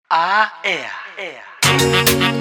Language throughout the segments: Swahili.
Ah, air, air.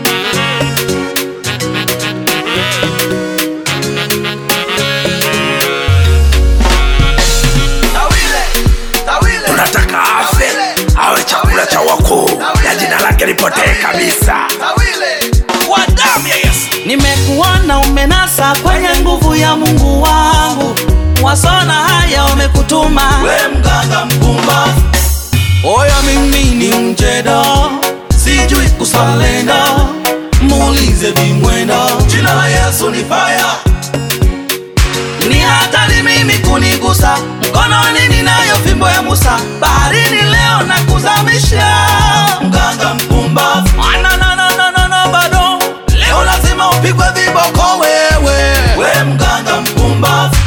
tunataka afe awe chakula cha wakuu na jina lake lipotee kabisa kwa damu ya yesu nimekuona umenasa kwenye nguvu ya mungu wangu wasona haya wamekutuma we mganga mpumbavu oya mimi ni mjeda sijui kusalenda muulize vimwenda jina la yesu ni faya ni hatari mimi kunigusa mkononi ninayo fimbo ya musa baharini leo na kuzamisha mganga mpumbavu Ananananana, bado leo lazima upigwe viboko wewe we mganga mpumbavu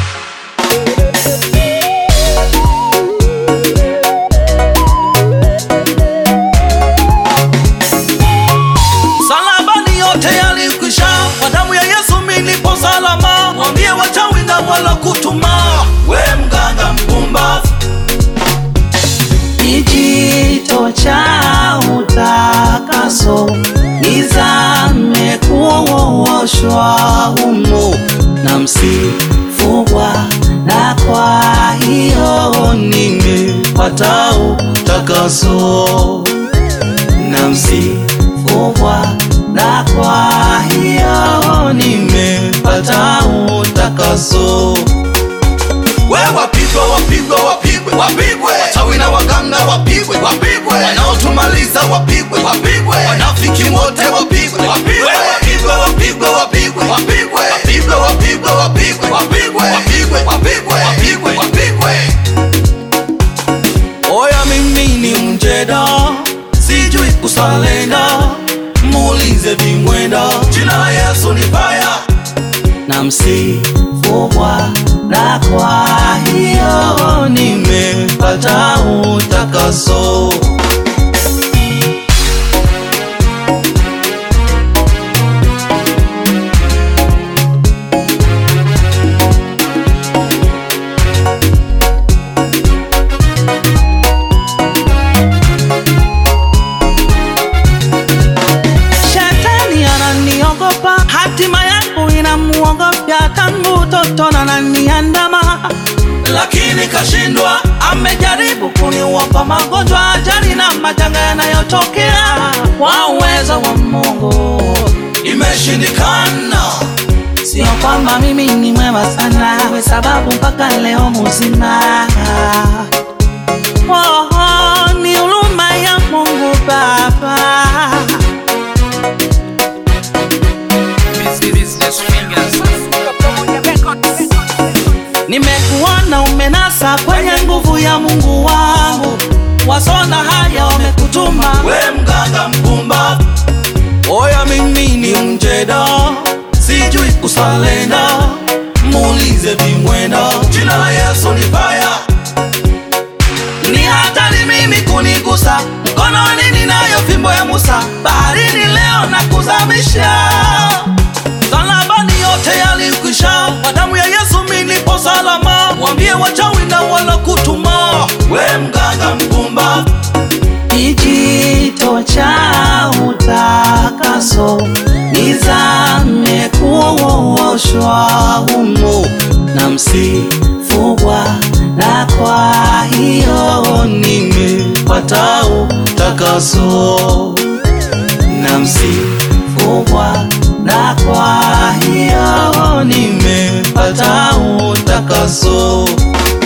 salabani yote yalikwisha kwa damu ya yesu milipo salama mwambie wachawi na wala kutuma we mganga mpumbavu kijito cha utakaso nizame kuoshwa humo na msifugwa na kwa hiyo nimepata utakaso na msifugwa na kwa hiyo nimepata utakaso we wapigwe wapigwe wapigwe wapigwe wachawi na waganga wapigwe wapigwe wanaotumaliza wapigwe wapigwe wanafiki wote wapigwe wapigwe wapigwe wapigwe wapigwe wapigwe wapigwe wapigwe wapigwe wapigwe wapigwe wapigwe wapigwe wapigwe oya mimi ni mjeda sijui kusalenda muulize vimwenda jina la yesu ni faya na msifugwa na kwa hiyo nimepata utakaso shetani ananiogopa hatima yangu inamuogopya tangu utoto na naniandama lakini kashindwa amejaribu kuniuopa magonjwa ajali na majanga yanayotokea kwa uwezo wa mungu imeshindikana sio kwamba mimi ni mwema sana we sababu mpaka leo muzima oh, oh, ni huruma ya mungu baba nimekuona umenasa kwenye nguvu ya mungu wangu wasona haya wamekutuma we mganga mpumbavu oya mimi ni mjeda sijui kusalenda muulize vimwenda jina la yesu ni faya ni hatari mimi kunigusa mkononi ninayo fimbo ya musa baharini leo na kuzamisha salabani yote yalikwisha kwa damu ya yesu milipo salama mwambie wachawi na wala kutuma we mganga mpumbavu kijito cha utakaso nizame kuoshwa humo na msifugwa na kwa hiyo nimepata utakaso na msifugwa na kwa hiyo nimepata utakaso